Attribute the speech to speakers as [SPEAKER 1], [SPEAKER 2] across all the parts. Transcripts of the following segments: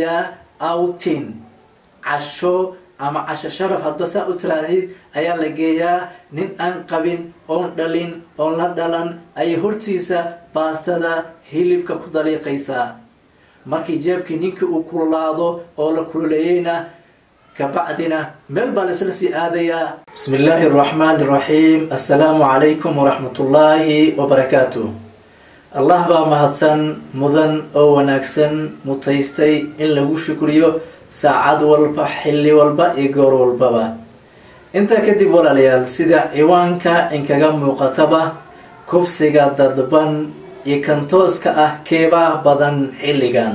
[SPEAKER 1] geeyaa outin casho ama casho sharaf hadba saa u tiraahid ayaa la geeyaa nin aan qabin oon dhalin oon la dhalan ayay hortiisa baastada hilibka ku daliiqaysaa markii jeebkii ninkii uu kululaado oo la kululeeyeyna kabacdina meel baa laisla sii aadayaa bismi illaahi araxmaan iraxiim assalaamu calaykum waraxmatullaahi wabarakaatu allah baa mahadsan mudan oo wanaagsan mutaystay in lagu shukriyo saacad walba xilli walba iyo goor walbaba intaa kadib walaalayaal sida ciwaanka inkaga muuqataba kufsiga dadban iyo kantooska ah keebaa badan xilligan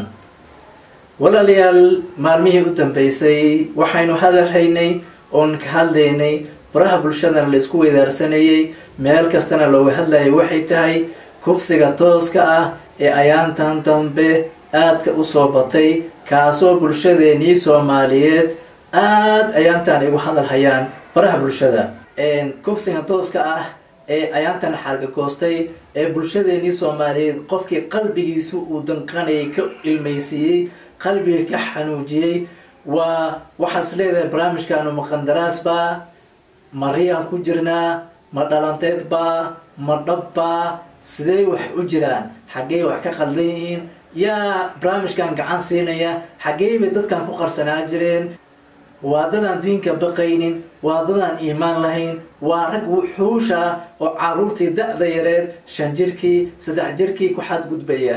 [SPEAKER 1] walaalayaal maalmihii u dambeysay waxaynu hadalhaynay oon ka hadlaynay baraha bulshadana la isku weydaarsanayay meel kastana looga hadlayay waxay tahay kufsiga tooska ah ee ayaantan dambe aadka usoo batay kaasoo bulshadeenii soomaaliyeed aada ayaantan igu hadal hayaan baraha bulshada kufsiga tooska ah ee ayaantan xargagoostay ee bulshadeenii soomaaliyeed qofkii qalbigiisu uu danqanayay ka ilmaysiiyey qalbiga ka xanuujiyey waa waxaad is leedahay barnaamijkaanu ma qandaraas baa ma riyaan ku jirnaa ma dhalanteed baa ma dhab baa sidee wax u jiraan xaggey wax ka qaldan yihiin yaa barnaamijkan gacan siinaya xaggey bay dadkan ku qarsanaan jireen waa dadaan diinka baqaynin waa dadaan iimaan lahayn waa rag wuxuusha oo caruurtii da-da yareed shan jirkii saddex jirkii ku xadgudbaya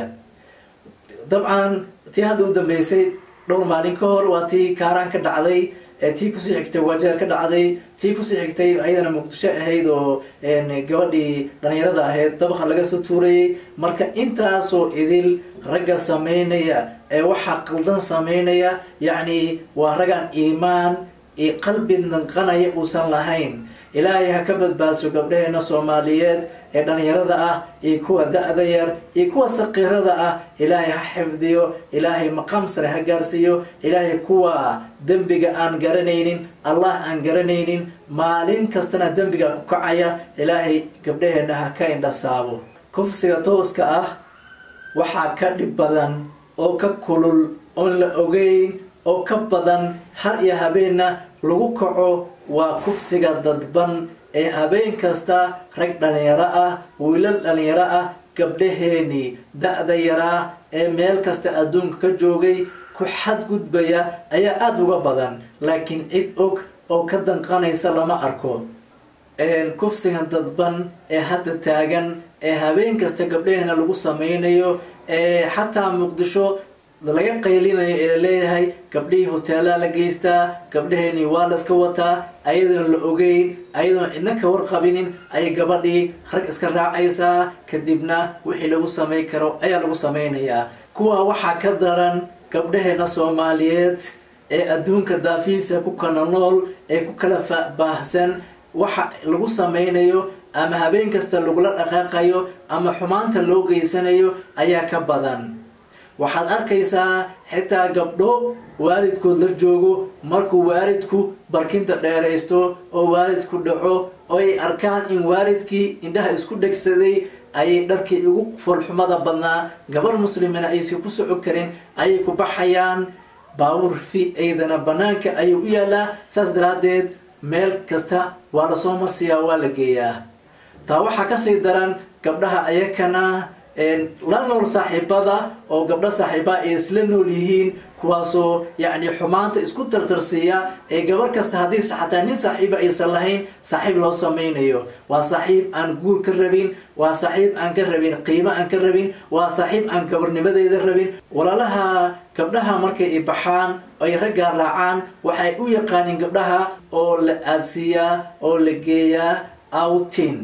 [SPEAKER 1] dabcan tii hadda u dambeysay dhowr maalin ka hor waa tii kaaraan ka dhacday tii kusii xigtay wajeer ka dhacday tii kusii xigtay ayadana muqdisho ahayd oo gabadhii dhalinyarada ahayd dabaqa laga soo tuurayay marka intaasoo idil ragga sameynaya ee waxaa qaldan sameynaya yacni waa raggan iimaan iyo qalbi danqanaya uusan lahayn ilaahay ha ka badbaadso gabdhaheena soomaaliyeed ee dhalinyarada ah iyo kuwa da-da yar iyo kuwa saqiirada ah ilaahay ha xifdiyo ilaahay maqaam sare ha gaarsiiyo ilaahay kuwa dembiga aan garanaynin allah aan garanaynin maalin kastana dembiga ku kacaya ilaahay gabdhaheena ha ka indhasaabo kufsiga tooska ah waxaa ka dhib badan oo ka kulul oon la ogeyn oo ka badan har iyo habeenna lagu kaco waa kufsiga dadban ee habeen kasta rag dhalinyaro ah wiilal dhalinyaro ah gabdhaheenii da-da yaraa ee meel kasta adduunka ka joogay ku xadgudbaya ayaa aada uga badan laakiin cid og oo ka danqanaysa lama arko kufsigan dadban ee hadda taagan ee habeen kasta gabdhaheena lagu sameynayo ee xataa muqdisho laga qaylinayo ee laleeyahay gabdhihii hoteelaa la geystaa gabdhaheenii waa layska wataa ayadoon la ogeyn ayadoon cidna ka warqabinin ayay gabadhii rag iska raacaysaa kadibna wixii lagu samay karo ayaa lagu sameynayaa kuwa waxaa ka daran gabdhaheena soomaaliyeed ee adduunka daafihiisa ku kala nool ee ku kala baahsan waxa lagu sameynayo ama habeen kasta lagula dhaqaaqayo ama xumaanta loo geysanayo ayaa ka badan waxaad arkaysaa xitaa gabdho waalidkood la joogo markuu waalidku barkinta dheeraysto oo waalidku dhaco oo ay arkaan in waalidkii indhaha isku dhegsaday ayay dharkii ugu foolxumada badnaa gabar muslimina aysan ku soco karin ayay ku baxayaan baabuur fi aydana banaanka ayuu u yaalaa saas daraaddeed meel kasta waa lasoo marsiyaa waa la geeyaa taa waxaa kasii daran gabdhaha ayakana la nool saaxiibada oo gabdho saaxiibaa ay isla nool yihiin kuwaasoo yacni xumaanta isku tartarsiiya ee gabar kasta haddii xataa nin saaxiiba aysan lahayn saaxiib loo sameynayo waa saaxiib aan guur ka rabin waa saaxiib aan ka rabin qiimo aan ka rabin waa saaxiib aan gabarnimadeeda rabin walaalaha gabdhaha markay i baxaan ay raggaa raacaan waxay u yaqaaniin gabdhaha oo la aadsiiyaa oo la geeyaa outin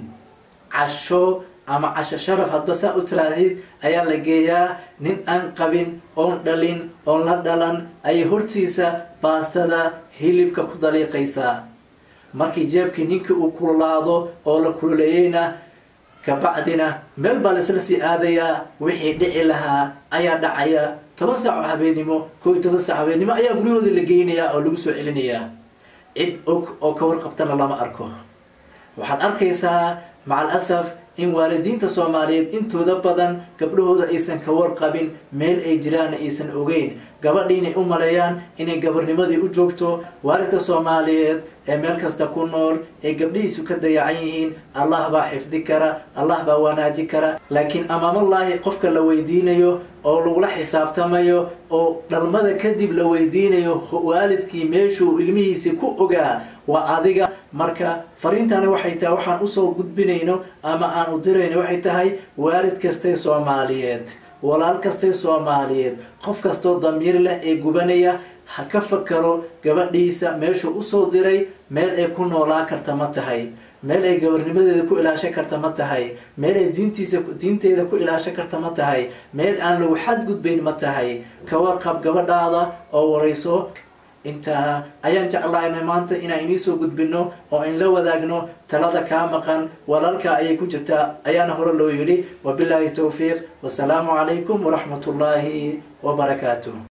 [SPEAKER 1] casho ama casho sharaf hadba saa u tiraahid ayaa la geeyaa nin aan qabin oon dhalin oon la dhalan ayay hortiisa baastada hilibka ku daliiqaysaa markii jeebkii ninkii uu kululaado oo la kululeeyeyna kabacdina meel baa laisla sii aadayaa wixii dhici lahaa ayaa dhacaya toban saac oo habeennimo koo iyo toban saac habeennimo ayaa guryahooda la geynayaa oo lagu soo celinayaa cid og oo ka warqabtana lama arko waxaad arkaysaa macal asaf in waalidiinta soomaaliyeed intooda badan gabdhahooda aysan ka warqabin meel ay jiraanna aysan ogeyn gabadhiinay u maleeyaan inay gabarnimadii u joogto waalidka soomaaliyeed ee meel kasta ku nool ee gabdhihiisu ka dayacan yihiin allah baa xifdi kara allah baa wanaaji kara laakiin amaamallaahi qofka la weydiinayo oo lagula xisaabtamayo oo dhalmada kadib la weydiinayo waalidkii meeshuu ilmihiisi ku ogaa waa adiga marka fariintani waxay tahay waxaan usoo gudbinayno ama aan u dirayno waxay tahay waalid kastay soomaaliyeed walaal kastay soomaaliyeed qof kastoo damiir leh ee gubanaya ha ka fakaro gabadhiisa meeshuu usoo diray meel ay ku noolaa karta ma tahay meel ay gabarnimadeeda ku ilaashan karta ma tahay meel ay diintiisa diinteeda ku ilaashan karta ma tahay meel aan lagu xadgudbayn ma tahay ka warqab gabadhaada oo warayso intaa ayaan jeclaynay maanta inaan iniisoo gudbino oo in la wadaagno talada kaa maqan walaalka ayay ku jirtaa ayaana hore loo yidhi wabilaahi towfiiq wasalaamu calaykum waraxmat ullaahi wabarakaatu